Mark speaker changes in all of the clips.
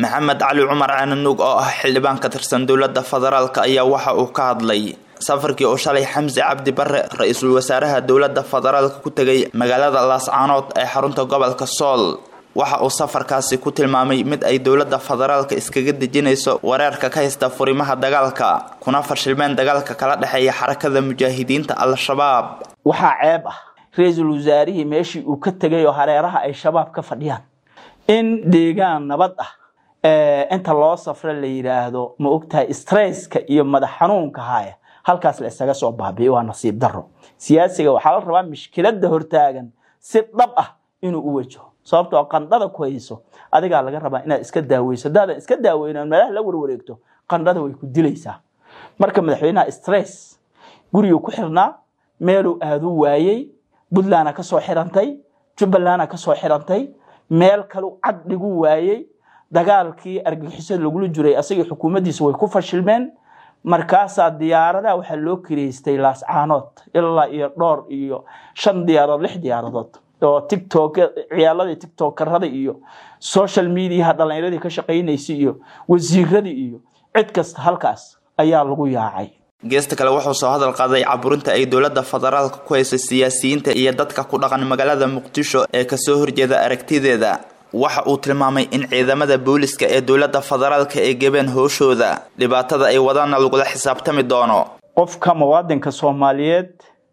Speaker 1: maxamed cali cumar caananuug oo ah xildhibaan ka tirsan dowladda federaalk ayaa waxa uu ka hadlay safarkii oo shalay xamse cabdi bare ra-iisul wasaaraha dowladda federaalka ku tegay magaalada laascaanood ee xarunta gobolka sool waxa uu safarkaasi ku tilmaamay mid ay dowladda federaalka iskaga dejinayso wareerka ka haysta furimaha dagaalka kuna fashilmeen dagaalka kala dhexeeya xarakada mujaahidiinta al-shabaab
Speaker 2: waxaa ceeb ah ra-iisul wasaarihii meeshii uu ka tegay oo hareeraha ay shabaab ka fadhiyaan in deegaan nabad ah inta loo safro la yidhaahdo ma ogtahay stresska iyo madax xanuunka haya halkaas la isaga soo baabi'y waa nasiib daro siyaasiga waxaa la rabaa mishkilada hortaagan si dhab ah inuu u wajaho sababtoo qandhada ku hayso adigaa laga rabaa inaad iska daaweyso hadaadan iska daaweynan meelaha la warwareegto qandhada way ku dilaysaa marka madaxweynaha stress guriguu ku xirnaa meeluu aadu waayey puntlandna kasoo xirantay jubbalandna kasoo xirantay meel kalu cad dhigu waayey dagaalkii argagixisada lagula jiray asagii xukuumaddiisa way ku fashilmeen markaasaa diyaaradaha waxaa loo kireystay laascaanood ilaa iyo dhowr iyo shan diyaaradood lix diyaaradood oo tictok ciyaaladii tictokarada iyo social mediaha dhalinyaradii ka shaqaynaysay iyo wasiiradii iyo cid kasta halkaas ayaa lagu yaacay
Speaker 1: geesta kale wuxuu soo hadal qaaday caburinta ay dowladda federaalka ku hayso siyaasiyiinta iyo dadka ku dhaqan magaalada muqdisho ee kasoo horjeeda aragtideeda waxa uu tilmaamay in ciidamada booliska ee dowladda federaalka ay gebeen hooshooda dhibaatada ay wadaana lagula xisaabtami doono
Speaker 2: qofka muwaadinka soomaaliyeed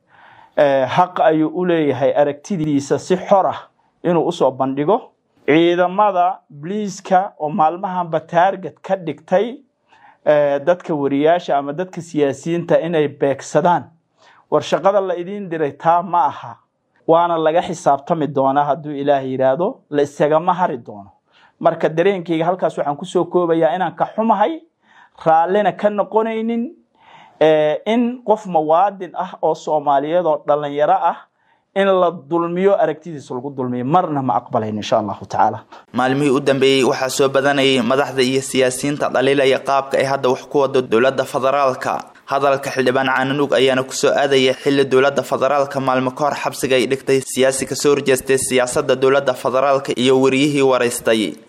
Speaker 2: xaq ayuu u leeyahay aragtidiisa si xor ah inuu usoo bandhigo ciidamada bliiska oo maalmahanba taarget ka dhigtay dadka wariyaasha ama dadka siyaasiyiinta inay beegsadaan war shaqada la idiin diray taa ma aha waana laga xisaabtami doonaa hadduu ilaah yidhaahdo la isagama hari doono marka dareenkayga halkaas waxaan kusoo koobayaa inaan ka xumahay raallina ka noqonaynin in qof muwaadin ah oo soomaaliyeed oo dhalinyaro ah in la dulmiyo aragtidiisa lagu dulmiyo marna ma aqbalayn insha allahu tacaala
Speaker 1: maalmihii u dambeeyey waxaa soo badanayay madaxda iyo siyaasiyiinta dhaliilaya qaabka ay hadda wax ku wado dowladda federaalka hadalka xildhibaan caananuug ayaana kusoo aadaya xilli dowladda federaalka maalmo ka hor xabsiga ay dhigtay siyaasi kasoo horjeestay siyaasadda dowladda federaalka iyo wariyihii waraystay